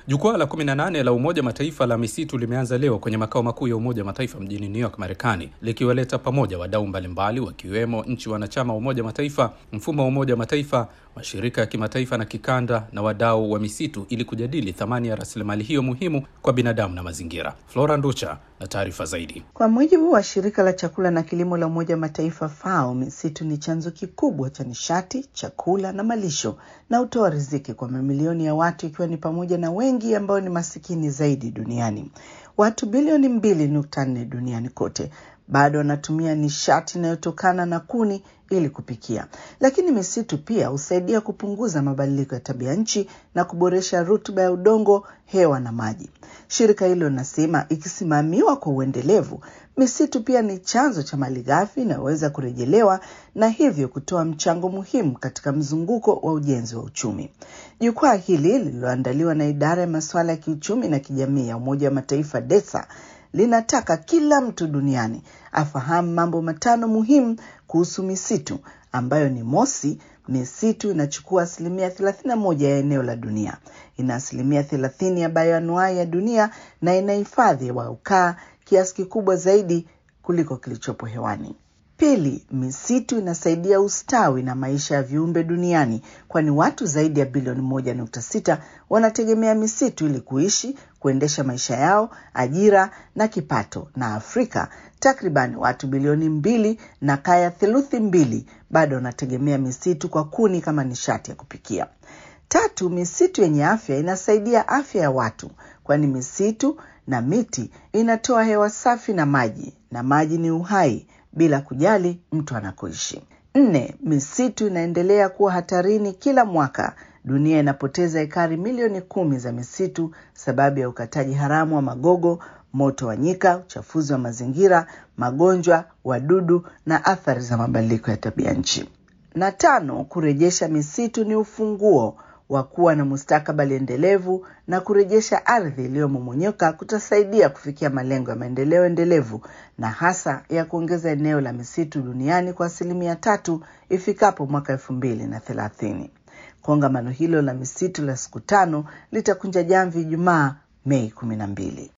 Jukwaa la 18 la Umoja wa Mataifa la misitu limeanza leo kwenye makao makuu ya Umoja wa Mataifa mjini New York, Marekani, likiwaleta pamoja wadau mbalimbali wakiwemo nchi wanachama wa Umoja wa Mataifa, mfumo wa Umoja wa Mataifa, mashirika ya kimataifa na kikanda na wadau wa misitu ili kujadili thamani ya rasilimali hiyo muhimu kwa binadamu na mazingira. Flora Nducha na taarifa zaidi. Kwa mujibu wa shirika la chakula na kilimo la Umoja wa Mataifa FAO, misitu ni chanzo kikubwa cha nishati, chakula na malisho na hutoa riziki kwa mamilioni ya watu, ikiwa ni pamoja na wengi ambao ni masikini zaidi duniani. Watu bilioni mbili nukta nne duniani kote bado wanatumia nishati inayotokana na kuni ili kupikia, lakini misitu pia husaidia kupunguza mabadiliko ya tabia nchi na kuboresha rutuba ya udongo, hewa na maji. Shirika hilo linasema ikisimamiwa kwa uendelevu, misitu pia ni chanzo cha malighafi inayoweza kurejelewa na hivyo kutoa mchango muhimu katika mzunguko wa ujenzi wa uchumi. Jukwaa hili lililoandaliwa na idara ya masuala ya kiuchumi na kijamii ya Umoja wa Mataifa DESA linataka kila mtu duniani afahamu mambo matano muhimu kuhusu misitu ambayo ni mosi, misitu inachukua asilimia 31 ya eneo la dunia, ina asilimia 30 ya bayoanuai ya dunia na inahifadhi wa ukaa kiasi kikubwa zaidi kuliko kilichopo hewani. Pili, misitu inasaidia ustawi na maisha ya viumbe duniani, kwani watu zaidi ya bilioni moja nukta sita wanategemea misitu ili kuishi, kuendesha maisha yao, ajira na kipato. Na Afrika takriban watu bilioni mbili na kaya theluthi mbili bado wanategemea misitu kwa kuni kama nishati ya kupikia. Tatu, misitu yenye afya inasaidia afya ya watu, kwani misitu na miti inatoa hewa safi na maji, na maji ni uhai bila kujali mtu anakoishi. Nne, misitu inaendelea kuwa hatarini kila mwaka. Dunia inapoteza ekari milioni kumi za misitu sababu ya ukataji haramu wa magogo, moto wa nyika, uchafuzi wa mazingira, magonjwa, wadudu na athari za mabadiliko ya tabia nchi. Na tano, kurejesha misitu ni ufunguo wa kuwa na mustakabali endelevu na kurejesha ardhi iliyomomonyoka kutasaidia kufikia malengo ya maendeleo endelevu na hasa ya kuongeza eneo la misitu duniani kwa asilimia tatu ifikapo mwaka elfu mbili na thelathini. Kongamano hilo la misitu la siku tano litakunja jamvi Ijumaa Mei kumi na mbili.